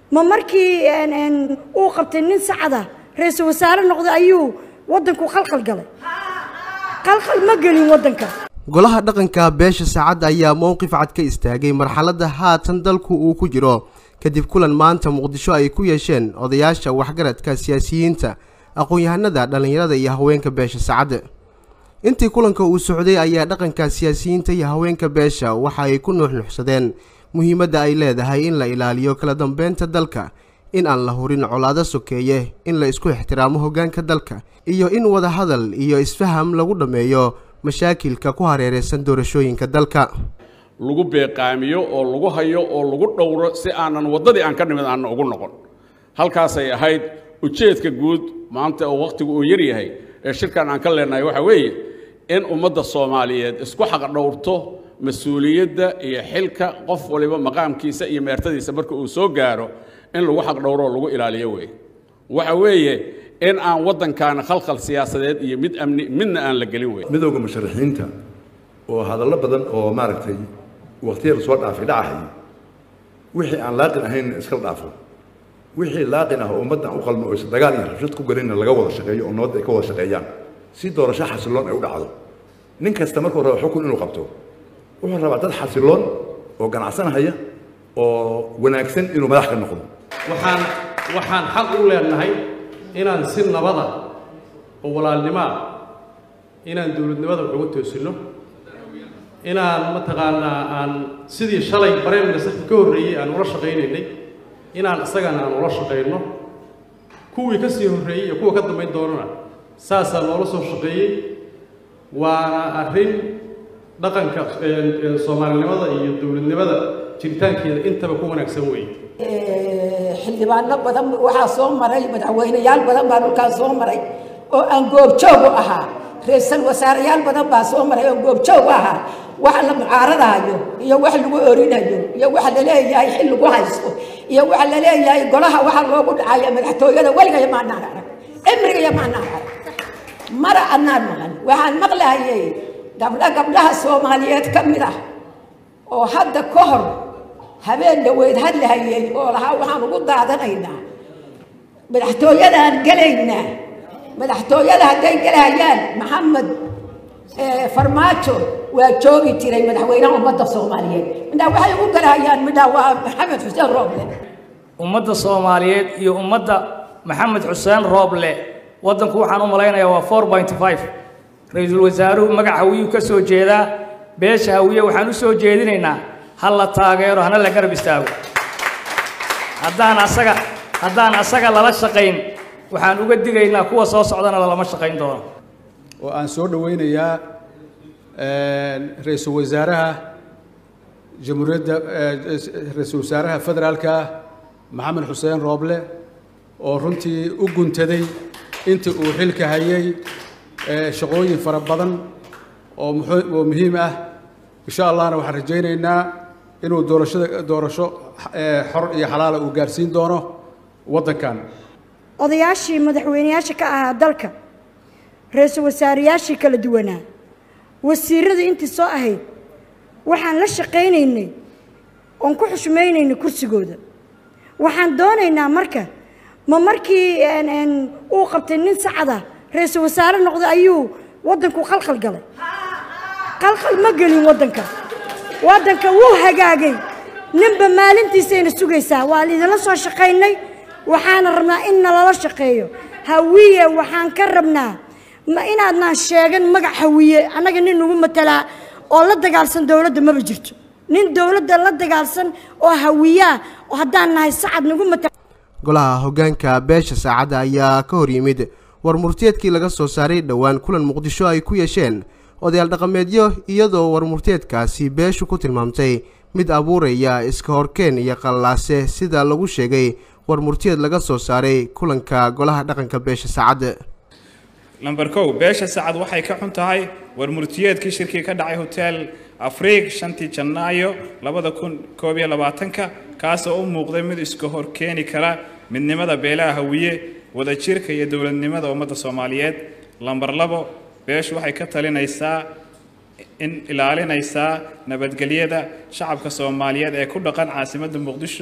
ma markii uu qabtay nin sacada ra-iisul wasaare noqday ayuu waddanku khalkhal galay khalkhal ma gelin waddanka golaha dhaqanka beesha saacadda ayaa mowqif cad ka istaagay marxaladda haatan dalku uu ku jiro kadib kulan maanta muqdisho ay ku yeesheen odayaasha waxgaradka siyaasiyiinta aqoon-yahanada dhallinyarada iyo haweenka beesha saacadda intii kulanka uu socday ayaa dhaqanka siyaasiyiinta iyo haweenka beesha waxa ay ku nuuxnuuxsadeen muhiimadda ay leedahay in la ilaaliyo kala dambeynta dalka in aan la hurin colaado sokeeye in la isku ixtiraamo hoggaanka dalka iyo in wadahadal iyo isfaham lagu dhammeeyo mashaakilka ku hareereysan doorashooyinka dalka lagu beeqaamiyo oo lagu hayo oo lagu dhowro si aanan waddadii aan ka nimid aanna ugu noqon halkaasay ahayd ujeedka guud maanta oo wakhtigu uu yar yahay ee shirkan aan ka leenahay waxaa weeye in ummadda soomaaliyeed isku xaqdhowrto mas-uuliyadda iyo xilka qof waliba maqaamkiisa iyo meertadiisa marka uu soo gaaro in lagu xaqdhowro oo lagu ilaaliyo weeye waxa weeye in aan waddankaana khalkhal siyaasadeed iyo mid amni midna aan la gelin weyn midowda musharaxiinta oo hadallo badan oo maaragtay waqtiyada soo dhaafay dhacahayay wixii aan laaqin ahayn iskala dhaafo wixii laaqin ah oo ummaddan u qalmo oo is dagaal iyo rabshad ku galinna laga wada shaqeeyo oo nabadda ay ka wada shaqeeyaan si doorasho xasiloon ay u dhacdo nin kasta markuu rabo xukun inuu qabto wuxuu rabaa dad xasiloon oo ganacsanahaya oo wanaagsan inuu madax ka noqdo waxaan waxaan xaq u leenahay inaan si nabada oo walaalnimaa inaan dowladnimada wax uga toosinno inaan mataqaanaa aan sidii shalay bareen ministarka ka horreeyey aan ula shaqaynaynay inaan isagana aan ula shaqayno kuwii ka sii horreeyey iyo kuwa ka dambayn doonana saasaa loola soo shaqeeyey waana arrin dhaqanka soomaalinimada iyo dowladnimada jiritaankeeda intaba ku wanaagsan weeye xildhibaano badan waxaa soo maray madaxweyneyaal badan baa dhulkaan soo maray oo aan goobjoog u ahaa ra-iisul wasaareyaal badan baa soo maray oo goobjoog u ahaa wax la mucaaradayo iyo wax lagu orinayo iyo wax la leeyahay xil lagu haysto iyo wax la leeyahay golaha waxa loogu dhacaya madaxtooyada weligaya maanaan arag cimrigaya maanaan arag mara annaan maqan waxaan maqlahayay gabdho gabdhaha soomaaliyeed ka mid ah oo hadda ka hor habeen dhaweyd hadlahayay oo lahaa waxaan ugu daadanaynaa madaxtooyadaan gelaynaa madaxtooyada hadday gelahayaan maxamed farmaajo waa joogi jiray madaxweynaha ummadda soomaaliyeed midhaa waxay ugu galahayaan midhaa waa maxamed xuseen rooble ummadda soomaaliyeed iyo ummadda maxamed xuseen rooble waddanku waxaan u malaynayaa waa four point five ra-iisul wasaaruhu magac hawiyuu ka soo jeedaa beesha hawiye waxaan u soo jeedinaynaa ha la taageero hana la garab istaago haddaan asaga haddaan asaga lala shaqayn waxaan uga digaynaa kuwa soo socdana lalama shaqayn doono oo aan soo dhowaynayaa ra-iisul wasaaraha jamhuuriyadda ra-iisul wasaaraha federaalka maxamed xuseen rooble oo runtii u guntaday intii uu xilka hayay shaqooyin fara badan oo oo muhiim ah insha allahna waxaan rajaynaynaa inuu doorashada doorasho xor iyo xalaala uu gaarsiin doono waddankan odayaashii madaxweyneyaasha ka ahaa dalka ra-iisul wasaareyaashii kala duwanaa wasiirada intii soo ahayd waxaan la shaqaynaynay oon ku xushmaynaynay kursigooda waxaan doonaynaa marka ma markii uu qabtay nin sacada ra-iisul wasaare noqday ayuu waddanku khalkhal galay khalkhal ma gelin waddanka waddanka wuu hagaagay ninba maalintiisayna sugaysaa waa laidinla soo shaqaynay waxaana rabnaa in nalala shaqeeyo hawiye waxaan ka rabnaa ma inaadnaan sheegan magac hawiye annaga nin nagu matalaa oo la dagaalsan dowladda maba jirto nin dowladda la dagaalsan oo hawiyaa oo haddaan nahay sacad nagu matala golaha hoggaanka beesha saacadda ayaa ka hor yimid war murtiyeedkii laga soo saaray dhowaan kulan muqdisho ay ku yeesheen odayaal dhaqameedyo iyadoo war murtiyeedkaasi beeshu ku tilmaamtay mid abuuraya iska horkeen iyo qallaase sida lagu sheegay war murtiyeed laga soo saaray kulanka golaha dhaqanka beesha saacadda lamber kow beesha sacad waxay ka xun tahay war murtiyeedkii shirkii ka dhacay hotel afriig shantii janaayo labada kun koob iyo labaatanka kaasoo u muuqday mid iska hor keeni kara midnimada beelaha hawiye wadajirka iyo dowladnimada ummadda soomaaliyeed lamber labo beeshu waxay ka talinaysaa in ilaalinaysaa nabadgelyada shacabka soomaaliyeed ee ku dhaqan caasimadda muqdisho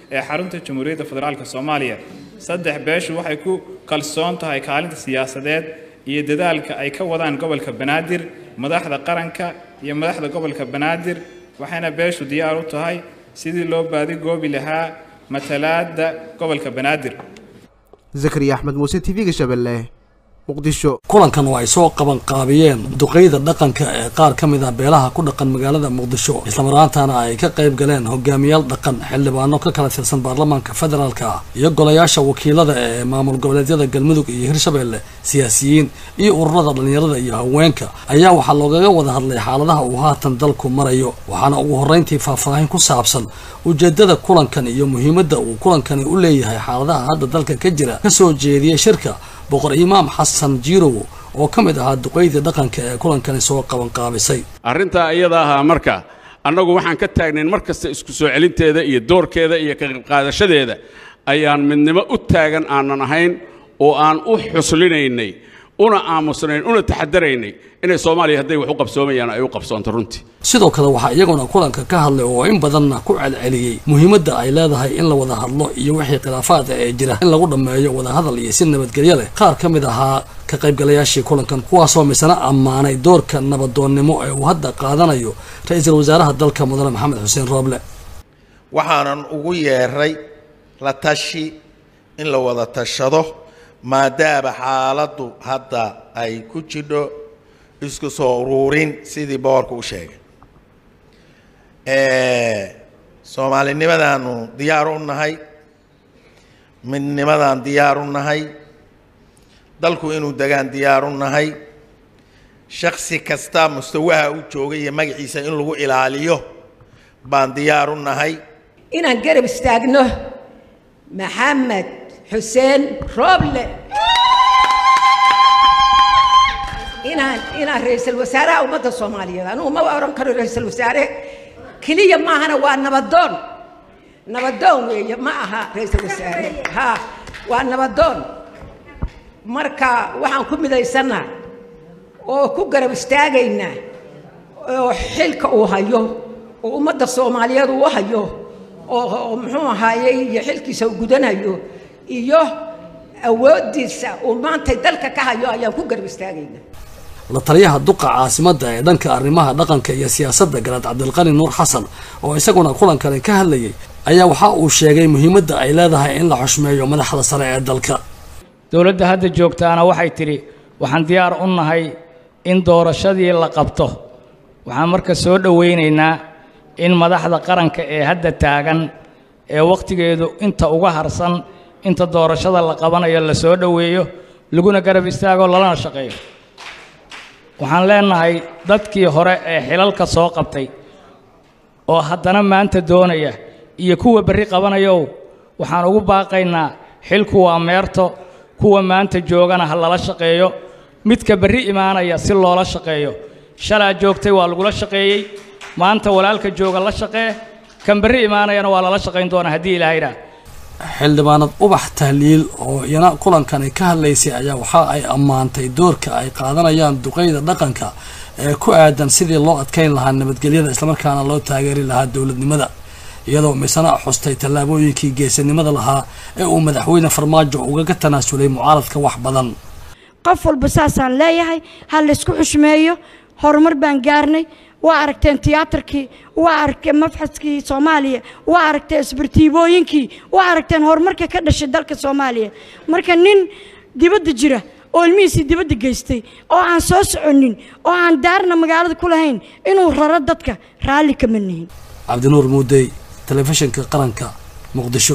ee xarunta jamhuuriyadda federaalk soomaaliya saddex beeshu waxay ku kalsoon tahay kaalinta siyaasadeed iyo dadaalka ay ka wadaan gobolka banaadir madaxda qaranka iyo madaxda gobolka banaadir waxayna beeshu diyaar u tahay sidii loo baadigoobi lahaa matalaadda gobolka banaadir zakariya axmed muuse t v-ga shabeelle muqdisho kulankan oo ay soo qaban qaabiyeen duqeyda dhaqanka ee qaar ka mid ah beelaha ku dhaqan magaalada muqdisho islamaraantana ay ka qayb galeen hogaamiyaal dhaqan xildhibaano ka kala tirsan baarlamaanka federaalka ah iyo golayaasha wakiilada ee maamul goboleedyada galmudug iyo hirshabelle siyaasiyiin iyo ururada dhallinyarada iyo haweenka ayaa waxaa loogaga wada hadlay xaaladaha uu haatan dalku marayo waxaana ugu horreyntii faahfaahin ku saabsan ujeedada kulankan iyo muhiimadda uu kulankani u leeyahay xaaladaha hadda dalka ka jira kasoo jeediyey shirka boqor imaam xasan jiirow oo ka mid ahaa duqeydii dhaqanka ee kulankani soo qabanqaabisay arrintaa iyada ahaa marka annagu waxaan ka taagnayn mar kasta isku soo celinteeda iyo doorkeeda iyo ka qaybqaadashadeeda ayaan midnimo u taagan aanan ahayn oo aan u xuslinaynay una aamusnayn una taxadaraynay inay soomaaliya hadday wax u qabsoomayaan ay u qabsoonto runtii sidoo kale waxaa iyaguna kulanka ka hadlay oo in badanna ku celceliyey muhiimadda ay leedahay in la wada hadlo iyo wixii khilaafaada ee jira in lagu dhammeeyo wadahadal iyo si nabadgelyo leh qaar ka mid ahaa ka qaybgalayaashii kulankan kuwaasoo misana ammaanay doorka nabadoonnimo ee uu hadda qaadanayo ra-iisul wasaaraha dalka mudane maxamed xuseen rooble waxaanan ugu yeeray la tashi in la wada tashado maadaama xaaladdu hadda ay ku jidho isku soo uruurin sidii boorka u sheegay soomaalinimadaanu diyaar u nahay midnimadaan diyaar u nahay dalku inuu degaan diyaar u nahay shaksi kasta mustawaha u joogay iyo magaciisa in lagu ilaaliyo baan diyaar u nahay inaan garab istaagno maxamed xuseen rooble inaan inaan ra-iisul wasaaraha ummadda soomaaliyeed anugu ma oran karo ra-iisul wasaare keliya maahana waa nabadoon nabadoon weeye ma aha ra-iisul wasaare ha waa nabadoon marka waxaan ku midaysanaa oo ku garab istaagaynaa oo xilka uu hayo oo ummadda soomaaliyeed uu hayo oo muxuu ahaayey iyo xilkiisa uu gudanayo iyo awooddiisa uu maanta dalka ka hayo ayaan ku garab istaagaynaa la taliyaha duqa caasimadda ee dhanka arrimaha dhaqanka iyo siyaasadda garaad cabdilqani nuur xasan oo isaguna kulankani ka hadlayay ayaa waxa uu sheegay muhiimadda ay leedahay in la xushmeeyo madaxda sare ee dalka dowladda hadda joogtaana waxay tidhi waxaan diyaar u nahay in doorashadii la qabto waxaan marka soo dhowaynaynaa in madaxda qaranka ee hadda taagan ee wakhtigeedu inta uga harsan inta doorashada la qabanayo la soo dhoweeyo laguna garab istaago lalana shaqeeyo waxaan leenahay dadkii hore ee xilalka soo qabtay oo haddana maanta doonaya iyo kuwa berri qabanayow waxaan ugu baaqaynaa xilku waa meerto kuwa maanta joogana ha lala shaqeeyo midka berri imaanaya si loola shaqeeyo shalaa joogtay waa lagula shaqeeyey maanta walaalka jooga la shaqee kan berri imaanayana waa lala shaqayn doonaa haddii ilaahayna xildhibaanad ubax tahliil oo iyana kulankani ka hadlaysay ayaa waxa ay ammaantay doorka ay qaadanayaan duqeyda dhaqanka ee ku aadan sidii loo adkayn lahaa nabadgelyada islamarkaana loo taageeri lahaa dowladnimada iyadoo misana xustay tallaabooyinkii geesinimada lahaa ee uu madaxweyne farmaajo ugaga tanaasulay mucaaradka wax badan qof walba saasaan leeyahay ha laysku xushmeeyo horumar baan gaarnay waa aragteen tiyaatarkii waa aragteen mafxaskii soomaaliya waa aragteen isbartiibooyinkii waa aragteen horumarka ka dhashay dalka soomaaliya marka nin dibadda jira oo ilmihiisii dibadda geystay oo aan soo soconin oo aan daarna magaalada ku lahayn inuu raro dadka raalli kama nihin cabdinuur muudey telefishinka qaranka muqdisho